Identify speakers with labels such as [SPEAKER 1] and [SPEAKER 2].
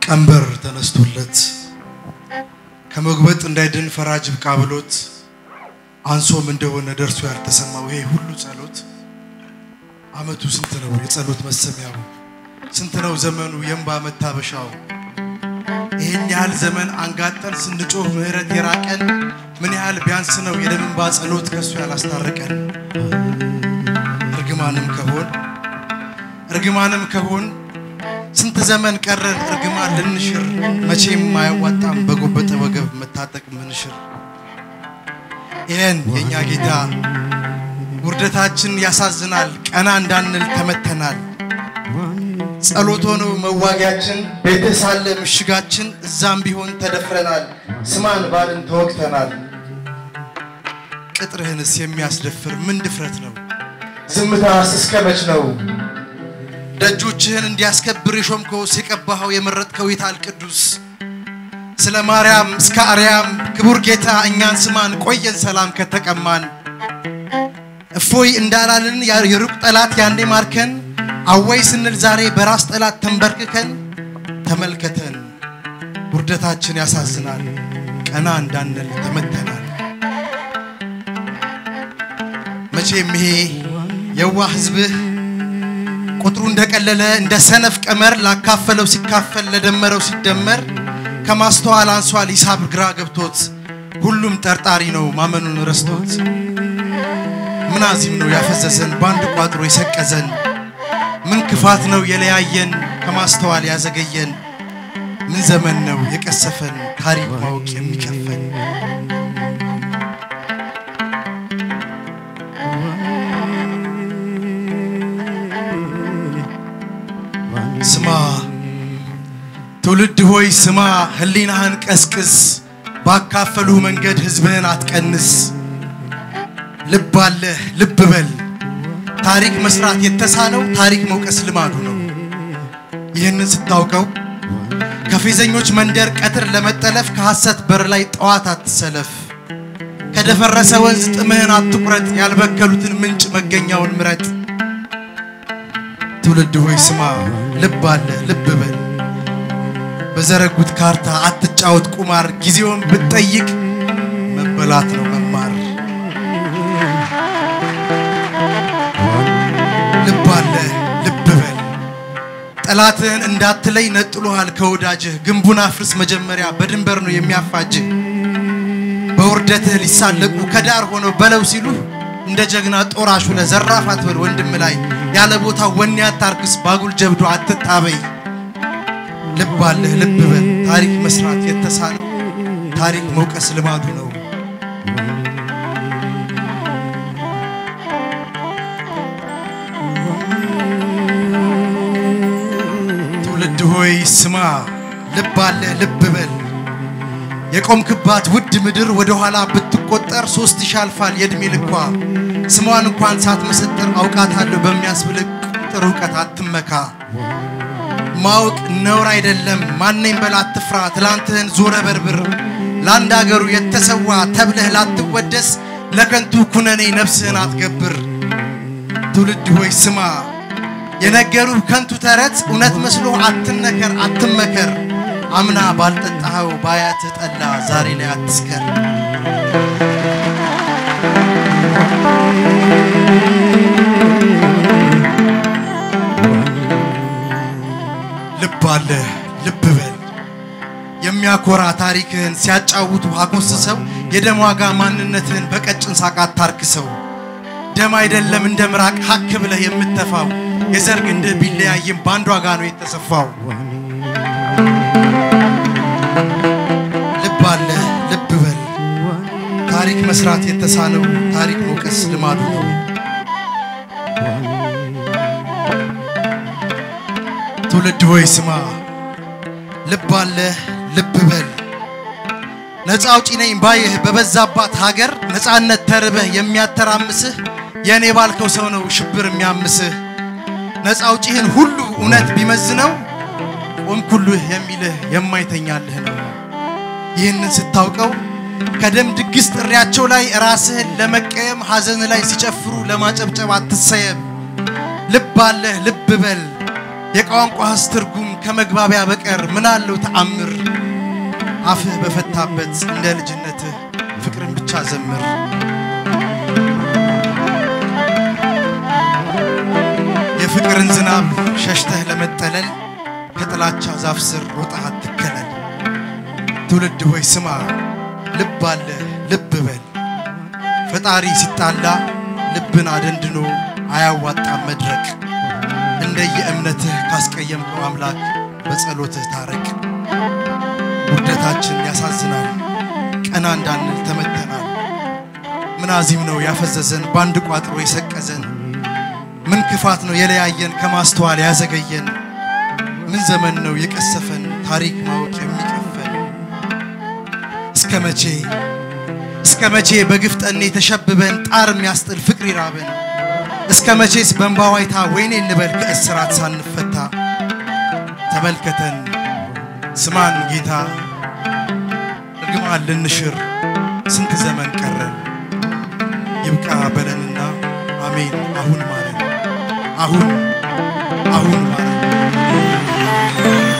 [SPEAKER 1] ቀንበር ተነስቶለት ከመጉበጥ እንዳይድን ፈራጅ ብቃ ብሎት አንሶም እንደሆነ ደርሶ ያልተሰማው ይሄ ሁሉ ጸሎት አመቱ ስንት ነው የጸሎት መሰሚያው? ስንት ነው ዘመኑ የእንባ መታበሻው? ይህን ያህል ዘመን አንጋጠን ስንጮህ ምህረት የራቀን ምን ያህል ቢያንስ ነው የደም እንባ ጸሎት ከእሱ ያላስታረቀን? እርግማንም ከሆን እርግማንም ከሆን ስንት ዘመን ቀረን እርግማን ልንሽር መቼም አያዋጣም በጎበጠ ወገብ መታጠቅ ምንሽር ይህን የእኛ ጌታ ውርደታችን ያሳዝናል ቀና እንዳንል ተመተናል ጸሎት ሆኖ መዋጊያችን ቤትህ ሳለ ምሽጋችን እዛም ቢሆን ተደፍረናል ስማን ባልን ተወግተናል ቅጥርህንስ የሚያስደፍር ምን ድፍረት ነው ዝምታስ እስከ መች ነው ደጆችህን እንዲያስከብር የሾምከው የቀባኸው የመረጥከው ይታል ቅዱስ ስለ ማርያም እስከ አርያም ክቡር ጌታ እኛን ስማን ቆየን ሰላም ከተቀማን እፎይ እንዳላልን የሩቅ ጠላት ያንዴ ማርከን አወይ ስንል ዛሬ በራስ ጠላት ተንበርክከን ተመልከተን ውርደታችን ያሳዝናል ቀና እንዳንል ተመተናል መቼም ይሄ የዋ ህዝብህ ቁጥሩ እንደቀለለ እንደ ሰነፍ ቀመር ላካፈለው ሲካፈል ለደመረው ሲደመር ከማስተዋል አንሷል ሂሳብ ግራ ገብቶት ሁሉም ጠርጣሪ ነው ማመኑን ረስቶት ምን አዚም ነው ያፈዘዘን በአንድ ቋጥሮ የሰቀዘን ምን ክፋት ነው የለያየን ከማስተዋል ያዘገየን ምን ዘመን ነው የቀሰፈን ታሪክ ማወቅ የሚከፈን ስማ ትውልድ ሆይ ስማ ህሊናህን ቀስቅስ ባካፈሉ መንገድ ህዝብህን አትቀንስ ልብ አለህ ልብ በል ታሪክ መስራት የተሳነው ታሪክ መውቀስ ልማዱ ነው ይህንን ስታውቀው ከፌዘኞች መንደር ቀትር ለመጠለፍ ከሐሰት በር ላይ ጠዋት አትሰለፍ ከደፈረሰ ወንዝ ጥምህን አትቁረጥ ያልበከሉትን ምንጭ መገኛውን ምረጥ ትውልድ ሆይ ስማ ልብ አለ ልብ በል በዘረጉት ካርታ አትጫወት ቁማር ጊዜውን ብትጠይቅ መበላት ነው መማር ልብ አለ ልብ በል ጠላትህን እንዳትለይ ነጥሎሃል ከወዳጅህ ግንቡን አፍርስ መጀመሪያ በድንበር ነው የሚያፋጅህ በውርደትህ ሊሳለቁ ከዳር ሆነው በለው ሲሉህ እንደ ጀግና ጦራሹ ለዘራፍ አትበል ወንድም ላይ ያለ ቦታ ወኔ አታርክስ ባጉል ጀብዶ አትጣበይ ልብ አለህ ልብ በል ታሪክ መስራት የተሳነው ታሪክ መውቀስ ልማዱ ነው ትውልድ ሆይ ስማ ልብ አለህ ልብ በል የቆምክባት ውድ ምድር ወደ ኋላ ብትቆጠር ሶስት ሺህ አልፋል የእድሜ ልኳ ስሟን እንኳን ሳትመሰጥር አውቃታለሁ በሚያስብልህ ቁጥር እውቀት አትመካ ማወቅ ነውር አይደለም ማነኝ በል አትፍራ ትላንትህን ዞረ በርብር ለአንድ አገሩ የተሰዋ ተብለህ ላትወደስ ለከንቱ ኩነኔ ነፍስህን አትገብር ትውልድ ሆይ ስማ የነገሩህ ከንቱ ተረት እውነት መስሎ አትነከር አትመከር አምና ባልጠጣኸው ባያትህ ጠላ ዛሬ ላይ አትስከር ልብ አለ ልብ በል የሚያኮራ ታሪክህን ሲያጫውቱ አጎስሰው የደም ዋጋ ማንነትህን በቀጭን ሳቅ አታርክሰው ደም አይደለም እንደ ምራቅ ሀክ ብለህ የምተፋው የዘር ግንድህ ቢለያይም በአንድ ዋጋ ነው የተሰፋው ልብ አለ ልብ በል ታሪክ መስራት የተሳነው ታሪክ መውቀስ ልማዱ ነው ትውልድ ሆይ ስማ ልብ አለ ልብ በል ነፃ አውጪ ነኝ ባይህ በበዛባት ሀገር ነፃነት ተርበህ የሚያተራምስህ የእኔ ባልከው ሰው ነው ሽብር የሚያምስህ ነፃ አውጪህን ሁሉ እውነት ቢመዝነው ቆምኩልህ የሚልህ የማይተኛልህ ነው ይህንን ስታውቀው ከደም ድግስ ጥሪያቸው ላይ ራስህን ለመቀየም ሐዘን ላይ ሲጨፍሩ ለማጨብጨብ አትሰየም ልብ አለህ ልብ በል የቋንቋህስ ትርጉም ከመግባቢያ በቀር ምን አለው ተአምር? አፍህ በፈታበት እንደ ልጅነትህ ፍቅርን ብቻ ዘምር። የፍቅርን ዝናብ ሸሽተህ ለመጠለል ከጥላቻ ዛፍ ስር ሮጠህ አትከለል። ትውልድ ሆይ ስማ፣ ልብ አለ ልብ በል። ፈጣሪ ሲጣላ ልብን አደንድኖ አያዋጣም መድረቅ። እንደየእምነትህ ካስቀየምከው አምላክ በጸሎትህ ታረቅ። ውርደታችን ያሳዝናል፣ ቀና እንዳንል ተመተናል። ምን አዚም ነው ያፈዘዘን ባንድ ቋጥሮ የሰቀዘን? ምን ክፋት ነው የለያየን ከማስተዋል ያዘገየን? ምን ዘመን ነው የቀሰፈን ታሪክ ማወቅ የሚቀፈን? እስከ መቼ እስከ መቼ በግፍ ጠኔ ተሸብበን ጣር የሚያስጥል ፍቅር ይራበን? እስከ መቼስ በእንባ ዋይታ ወይኔ እንበል ከእስራት ሳንፈታ? ተመልከተን ስማን ጌታ እርግማን ልንሽር ስንት ዘመን ቀረን? ይብቃ በለንና አሜን አሁን ማለት አሁን አሁን ማለት